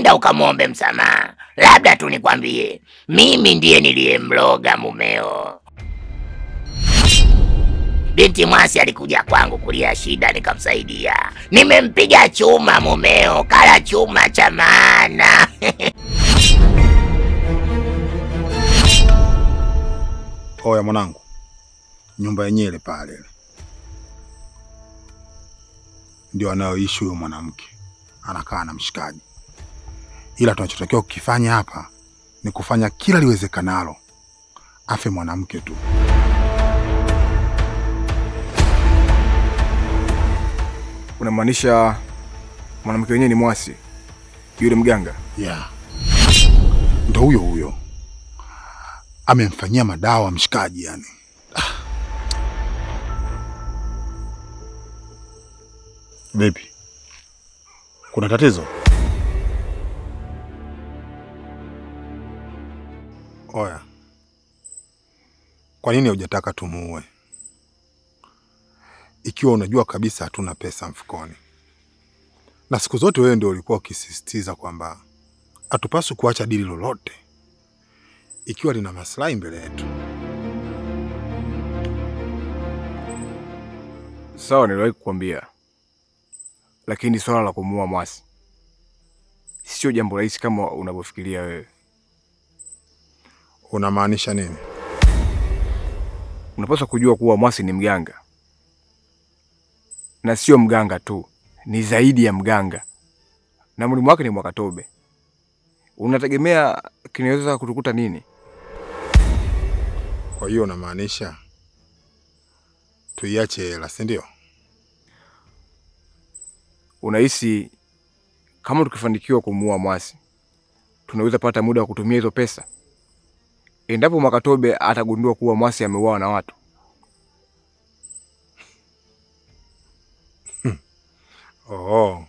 nenda ukamwombe msamaha. Labda tu nikwambie, mimi ndiye niliyemloga mumeo. Binti Mwasi alikuja kwangu kulia shida, nikamsaidia. Nimempiga chuma mumeo, kala chuma cha maana. Oya mwanangu, nyumba yenyewe ile pale ile ndio anayoishi huyo mwanamke, anakaa na mshikaji. Ila tunachotakiwa kukifanya hapa ni kufanya kila liwezekanalo afe mwanamke tu. Unamaanisha mwanamke wenyewe ni Mwasi yule mganga? Yeah. Ndo huyo huyo amemfanyia madawa mshikaji, yani vipi? Kuna tatizo? Oya, kwa nini hujataka tumuue ikiwa unajua kabisa hatuna pesa mfukoni? Na siku zote wewe ndio ulikuwa ukisisitiza kwamba hatupaswi kuacha dili lolote ikiwa lina maslahi mbele yetu. Sawa, niliwahi kukwambia, lakini swala la kumuua Mwasi sio jambo rahisi kama unavyofikiria wewe. Unamaanisha nini? Unapaswa kujua kuwa Mwasi ni mganga, na sio mganga tu, ni zaidi ya mganga, na mwalimu wake ni Mwakatobe. Unategemea kinaweza kutukuta nini? Kwa hiyo unamaanisha tuiache hela, si ndio? Unahisi kama tukifanikiwa kumuua Mwasi tunaweza pata muda wa kutumia hizo pesa endapo Mwakatobe atagundua kuwa Mwasi ameuawa na watu? Oh,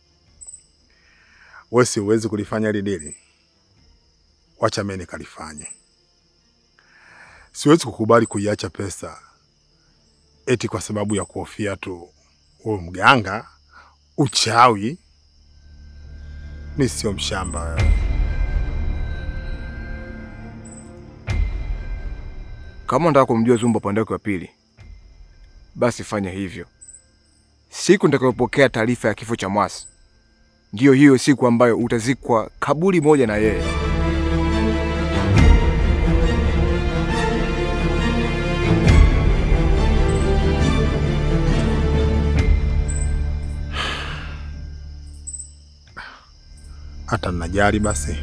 wewe si uwezi kulifanya hili dili, wacha mimi nikalifanye. Siwezi kukubali kuiacha pesa eti kwa sababu ya kuhofia tu huyo mganga, uchawi. Mi sio mshamba wewe. Kama unataka kumjua Zumba upande wake wa pili, basi fanya hivyo. Siku nitakayopokea taarifa ya kifo cha Mwasi ndiyo hiyo siku ambayo utazikwa kaburi moja na yeye. Hata ninajali basi.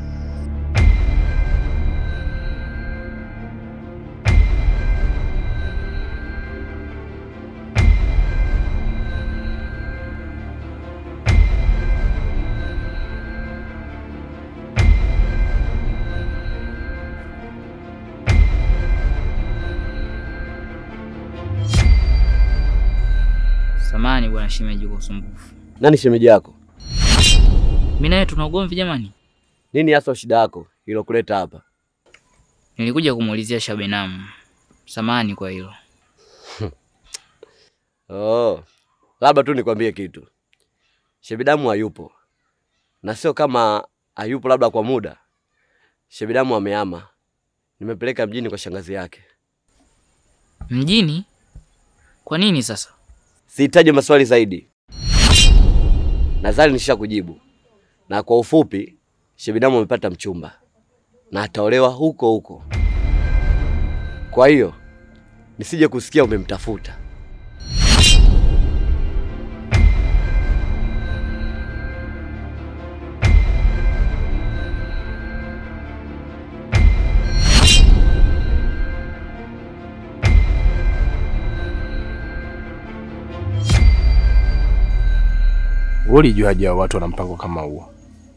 Samani bwana shemeji kwa usumbufu. Nani shemeji yako? Mimi naye tuna ugomvi jamani. Nini hasa shida yako ilokuleta hapa? Nilikuja kumuulizia Shabenamu. Samani kwa hilo. Oh, labda tu nikwambie kitu. Shebidamu hayupo, na sio kama hayupo labda kwa muda. Shebidamu amehama, nimepeleka mjini kwa shangazi yake. Mjini? Kwa nini sasa? Sihitaji maswali zaidi, nadhani nisha kujibu. Na kwa ufupi, Shebidamu amepata mchumba na ataolewa huko huko. Kwa hiyo nisije kusikia umemtafuta. Wewe ulijuaje hao watu wana mpango kama huo?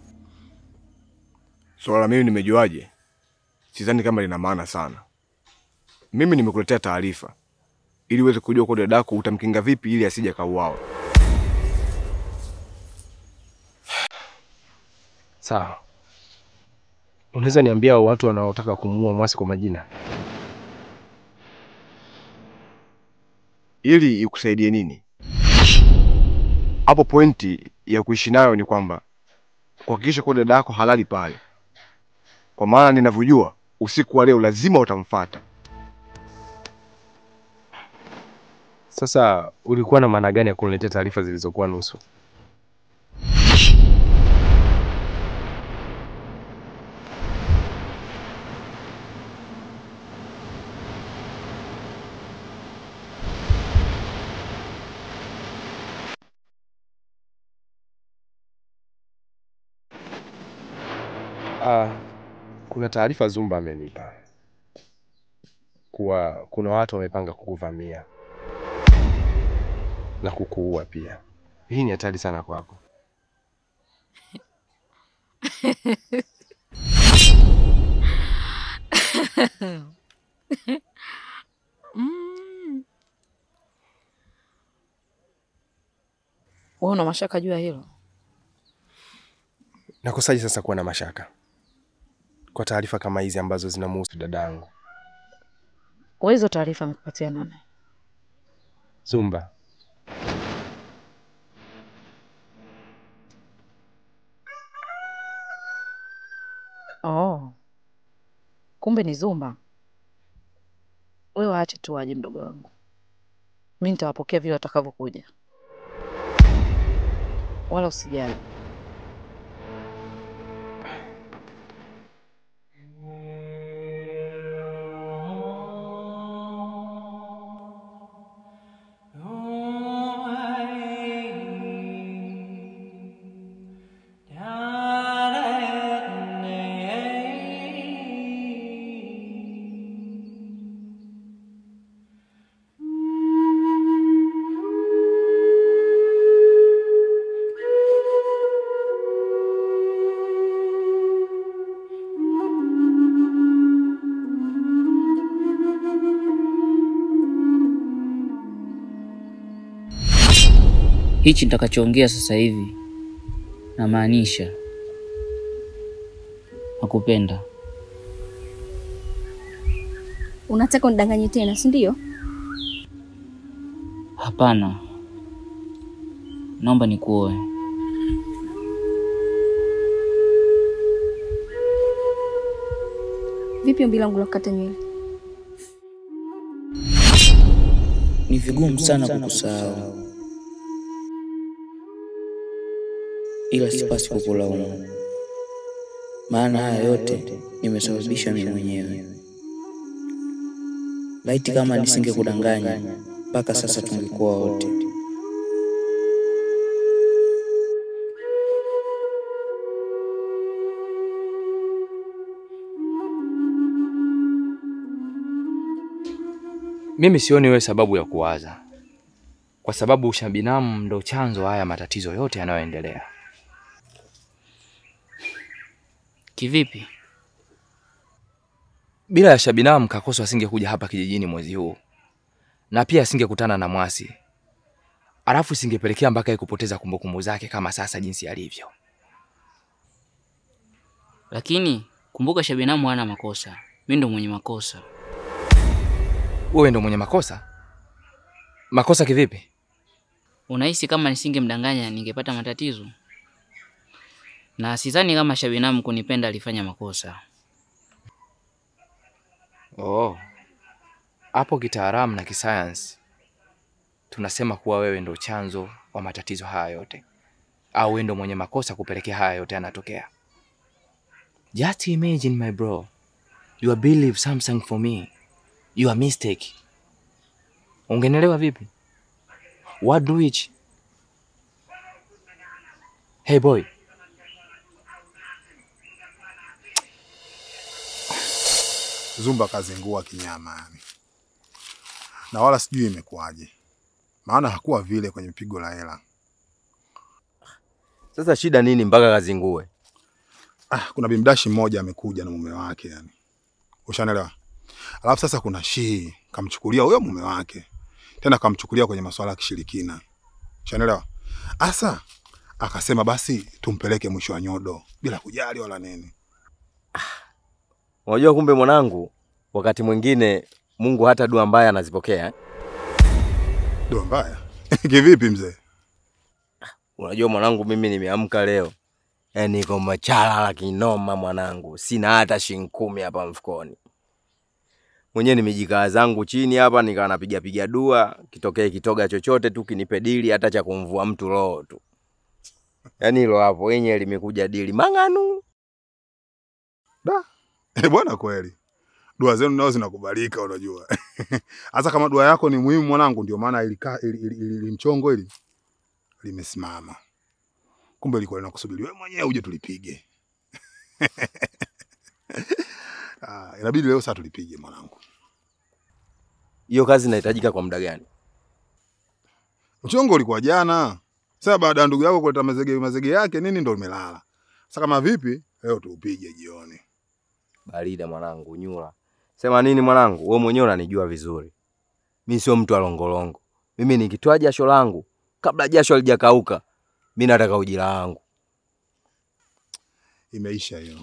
Swala la mimi nimejuaje, sidhani kama lina maana sana. Mimi nimekuletea taarifa ili uweze kujua kwa dadako utamkinga vipi ili asije akauawa. Sawa, unaweza niambia hao watu wanaotaka kumuua Mwasi kwa majina? Ili ikusaidie nini? Hapo pointi ya kuishi nayo ni kwamba kuhakikisha kuwa dada yako halali pale, kwa maana ninavyojua usiku wa leo lazima utamfuata. Sasa ulikuwa na maana gani ya kuniletea taarifa zilizokuwa nusu? Ah, kuna taarifa Zumba amenipa kuwa kuna watu wamepanga kukuvamia na kukuua pia. Hii ni hatari sana kwako. Mm. Wewe una mashaka juu ya hilo? Nakosaje sasa kuwa na mashaka kwa taarifa kama hizi ambazo zinamhusu dadangu Wewe hizo taarifa amekupatia nani? Zumba? Oh. Kumbe ni Zumba. Wewe waache tu waje, mdogo wangu. Mimi nitawapokea vile watakavyokuja, wala usijali. Hichi nitakachoongea sasa hivi namaanisha nakupenda. Unataka unidanganye tena, si ndio? Hapana, naomba nikuoe. Vipi ombi langu la kukata nywele? Ni vigumu sana kukusahau, ila sipasi kukulaumu, maana haya yote nimesababisha mimi mwenyewe. Laiti kama nisingekudanganya mpaka sasa tungekuwa wote. Mimi sioni wewe sababu ya kuwaza, kwa sababu ushabinamu ndo chanzo haya matatizo yote yanayoendelea. Kivipi? Bila ya Shabinamu Kakoso asingekuja hapa kijijini mwezi huu, na pia asingekutana na Mwasi, alafu isingepelekea mpaka yeye kupoteza kumbukumbu zake kama sasa jinsi alivyo. Lakini kumbuka, Shabinamu hana makosa, mimi ndo mwenye makosa. Wewe ndo mwenye makosa. Makosa kivipi? Unahisi kama nisingemdanganya ningepata matatizo? Na sidhani kama Shabinamu kunipenda alifanya makosa. Oh, hapo kitaalamu na kisayansi tunasema kuwa wewe ndo chanzo wa matatizo haya yote, au wewe ndo mwenye makosa kupelekea haya yote yanatokea. Just imagine my bro, you are believe something for me, you are mistake. Ungenelewa vipi? What do which? Hey boy, Zumba kazingua kinyama yani, na wala sijui imekuwaje, maana hakuwa vile kwenye pigo la hela. Sasa shida nini mpaka kazingue? Ah, kuna bimdashi mmoja amekuja na mume wake yani, ushanelewa. Alafu sasa kuna shii kamchukulia huyo mume wake, tena kamchukulia kwenye masuala ya kishirikina, ushanelewa. Asa akasema basi tumpeleke mwisho wa nyodo bila kujali wala nini. Unajua kumbe mwanangu, wakati mwingine Mungu hata dua mbaya anazipokea. eh? Dua mbaya kivipi mzee? Unajua mwanangu, mimi nimeamka leo Yaani niko machala kinoma mwanangu, sina hata shilingi kumi hapa mfukoni. Mwenyewe nimejikaa zangu chini hapa, nikawa napiga piga dua, kitokee kitoga chochote tu kinipe dili, hata cha kumvua mtu roho tu. Yaani hilo hapo yenyewe limekuja dili mang'anu. Eh, bwana kweli. Dua zenu nao zinakubalika unajua. Hasa kama dua yako ni muhimu mwanangu, ndio maana ilika ili, ili, ili, ili mchongo ili limesimama. Kumbe ilikuwa linakusubiri wewe mwenyewe uje tulipige. Ah, inabidi leo saa tulipige mwanangu. Hiyo kazi inahitajika kwa muda gani? Mchongo ulikuwa jana. Sasa baada ya ndugu yako kuleta mazege mazege yake nini ndo umelala. Sasa kama vipi leo tuupige jioni. Barida mwanangu, nyula. Sema nini mwanangu, wewe mwenyewe unanijua vizuri. Mi sio mtu alongolongo. Mimi nikitoa jasho langu kabla jasho halijakauka, mi nataka ujira wangu. Imeisha hiyo.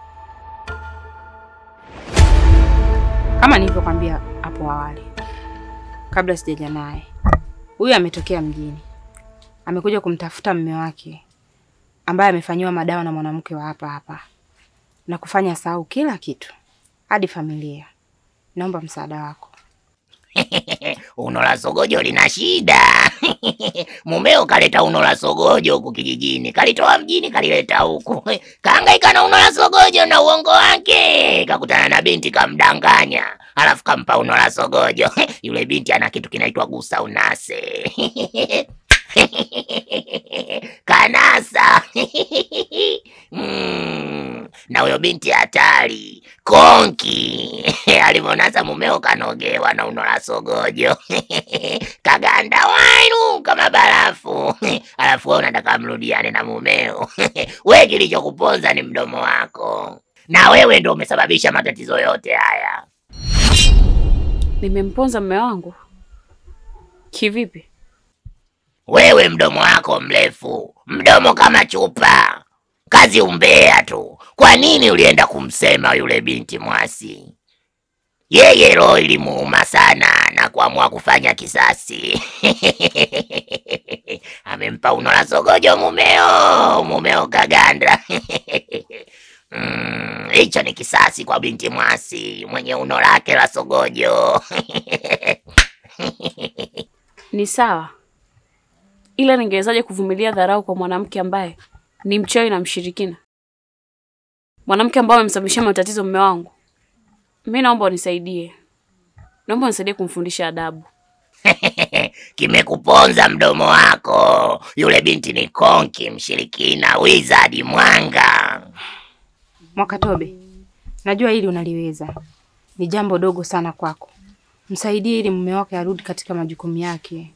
Kama nilivyokwambia hapo awali, kabla sijaja naye, huyu ametokea mjini, amekuja kumtafuta mume wake ambaye amefanyiwa madawa na mwanamke wa hapa hapa na kufanya sahau kila kitu hadi familia. Naomba msaada wako. uno la sogojo lina shida. Mumeo kaleta uno la sogojo huku kijijini, kalitoa mjini kalileta huku, kaangaika na uno la sogojo na uongo wake, kakutana na binti kamdanganya, alafu kampa uno la sogojo. Yule binti ana kitu kinaitwa gusa unase kanasa mm, na huyo binti hatari konki alivyonasa mumeo kanogewa na uno la sogojo kaganda wainu kama barafu alafu wewe unataka mrudiane na mumeo we kilichokuponza ni mdomo wako na wewe ndo umesababisha matatizo yote haya Nimemponza mume wangu kivipi? wewe mdomo wako mrefu mdomo kama chupa kazi umbea tu kwa nini ulienda kumsema yule binti mwasi yeye roho ilimuuma sana na kuamua kufanya kisasi amempa uno la sogojo mumeo mumeo kaganda Mm, hicho ni kisasi kwa binti mwasi mwenye uno lake la sogojo Ni sawa, ila ningewezaje kuvumilia dharau kwa mwanamke ambaye ni mchawi na mshirikina, mwanamke ambaye amemsababishia matatizo mume wangu? Mi naomba unisaidie, naomba unisaidie kumfundisha adabu. kimekuponza mdomo wako. Yule binti ni konki, mshirikina, wizard, mwanga. Mwakatobe, najua hili unaliweza, ni jambo dogo sana kwako. Msaidie ili mume wake arudi katika majukumu yake.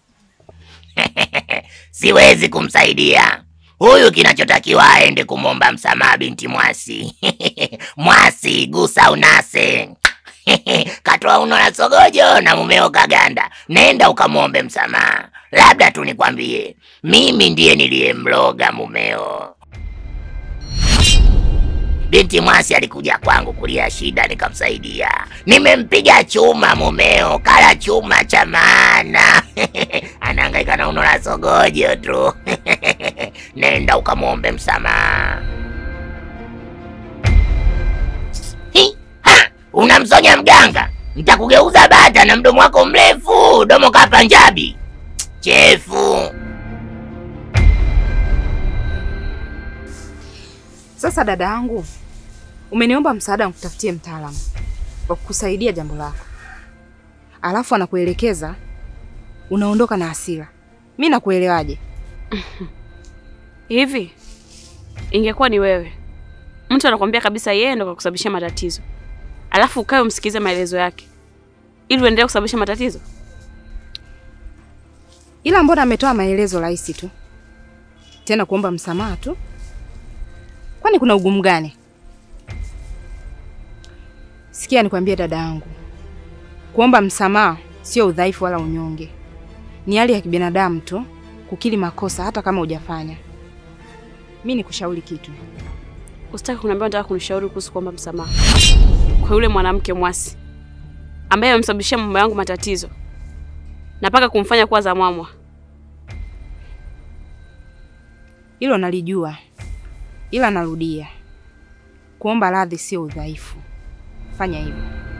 Siwezi kumsaidia huyu, kinachotakiwa aende kumwomba msamaha binti Mwasi. Mwasi, gusa unase katoa uno la sogojo na mumeo kaganda, nenda ukamwombe msamaha. Labda tu nikwambie, mimi ndiye niliyemloga mumeo. Binti Mwasi alikuja kwangu kulia shida, nikamsaidia. Nimempiga chuma mumeo, kala chuma cha maana anahangaika na uno la sogojo tu. Nenda ukamwombe msamaha. Hi, ha, Unamsonya mganga, nitakugeuza bata na mdomo wako mrefu, domo ka Panjabi chefu. Sasa dada yangu, umeniomba msaada nikutafutie mtaalamu wa kukusaidia jambo lako, alafu anakuelekeza unaondoka na hasira. Mi nakuelewaje? Hivi ingekuwa ni wewe, mtu anakwambia kabisa yeye ndo kakusababishia matatizo, alafu ukae umsikize maelezo yake ili uendelee kusababisha matatizo? Ila mbona ametoa maelezo rahisi tu, tena kuomba msamaha tu? Kwani kuna ugumu gani? Sikia nikwambie dada yangu, kuomba msamaha sio udhaifu wala unyonge, ni hali ya kibinadamu tu kukiri makosa hata kama hujafanya. Mi nikushauri kitu, Usitaki kuniambia unataka kunishauri kuhusu kuomba msamaha kwa yule mwanamke mwasi ambaye amemsababishia mume wangu matatizo na mpaka kumfanya kuwa zamwamwa. hilo nalijua, ila narudia, kuomba radhi sio udhaifu. Fanya hivyo.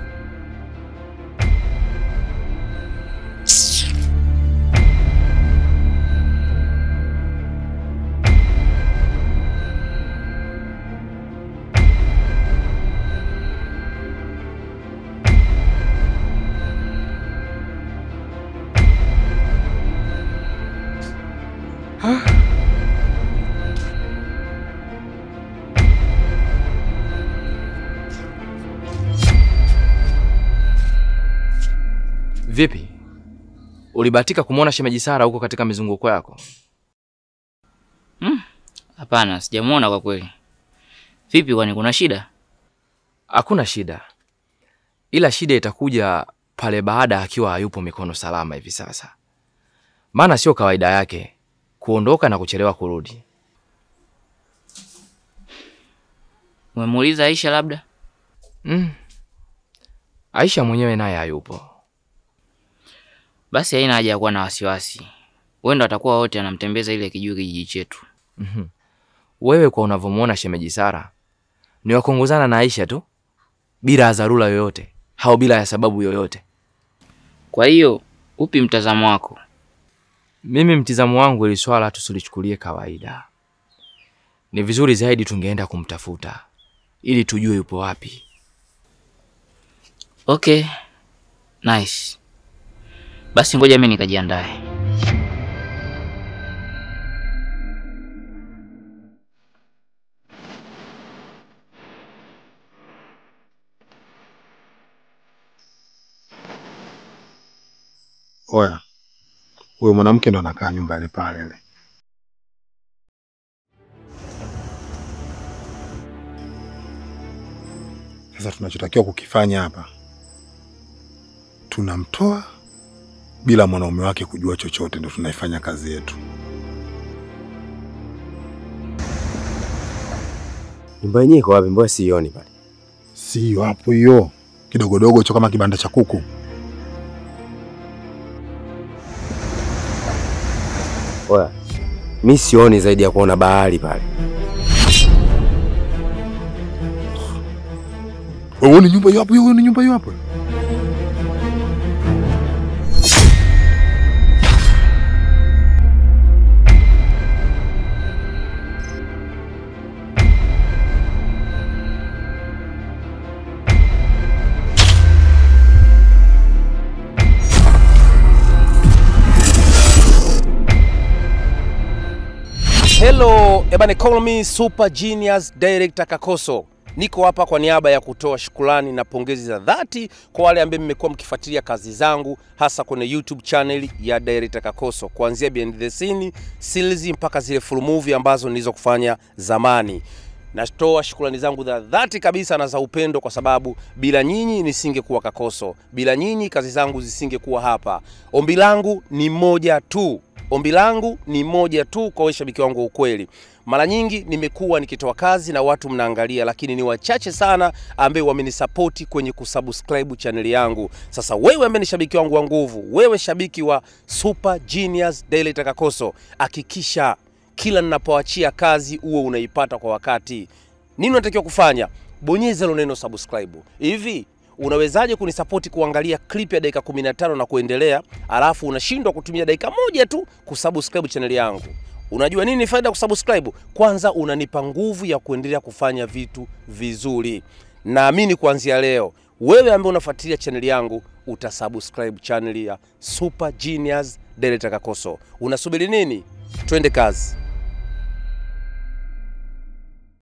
Vipi, ulibahatika kumwona shemeji Sara huko katika mizunguko yako? Hapana, sijamuona kwa kweli. Vipi, kwani kuna shida? Hakuna shida, ila shida itakuja pale baada akiwa hayupo mikono salama hivi sasa, maana sio kawaida yake kuondoka na kuchelewa kurudi. Umemuuliza Aisha labda? Mm. Aisha mwenyewe naye hayupo. Basi haina haja ya kuwa na wasiwasi, huenda watakuwa wote anamtembeza ile kijui kijiji chetu. Mhm. Wewe kwa unavyomwona shemeji Sara ni wakongozana na Aisha tu bila ya dharura yoyote au bila ya sababu yoyote. Kwa hiyo upi mtazamo wako? Mimi mtizamo wangu, ili swala tusulichukulie kawaida. Ni vizuri zaidi tungeenda kumtafuta ili tujue yupo wapi. Okay, nice. Basi ngoja mimi nikajiandae. Oya, huyo mwanamke ndo anakaa nyumbani pale ile. Sasa tunachotakiwa kukifanya hapa, tunamtoa bila mwanaume wake kujua chochote, ndo tunaifanya kazi yetu. Nyumba yenyewe iko wapi? Mbona siioni pale? Sio hapo hiyo, kidogodogo cho kama kibanda cha kuku. Oya, mi sioni zaidi ya kuona bahari pale. Wewe ni nyumba hiyo hapo, hiyo ni nyumba hiyo hapo. Hello, ebane call me Super Genius Director Kakoso. Niko hapa kwa niaba ya kutoa shukrani na pongezi za dhati kwa wale ambao mmekuwa mkifuatilia kazi zangu hasa kwenye YouTube channel ya Director Kakoso kuanzia behind the scene, series mpaka zile full movie ambazo nilizo kufanya zamani. Natoa shukrani zangu za dhati kabisa na za upendo kwa sababu bila nyinyi nisingekuwa Kakoso. Bila nyinyi kazi zangu zisingekuwa hapa. Ombi langu ni moja tu. Ombi langu ni moja tu kwa washabiki wangu wa ukweli. Mara nyingi nimekuwa nikitoa kazi na watu mnaangalia, lakini ni wachache sana ambao wamenisapoti kwenye kusubscribe chaneli yangu. Sasa wewe ambaye ni shabiki wangu wa nguvu, wewe shabiki wa Super Genius Daily Takakoso, hakikisha kila ninapoachia kazi uwe unaipata kwa wakati. Nini unatakiwa kufanya? Bonyeza hilo neno subscribe. Hivi unawezaje kunisapoti kuangalia clip ya dakika 15 na kuendelea, alafu unashindwa kutumia dakika moja tu kusubscribe chaneli yangu? Unajua nini ni faida ya kusubscribe? Kwanza unanipa nguvu ya kuendelea kufanya vitu vizuri. Naamini kuanzia leo wewe ambaye unafuatilia chaneli yangu utasubscribe chaneli ya Super Genius Delta Kakoso. Unasubiri nini? Twende kazi.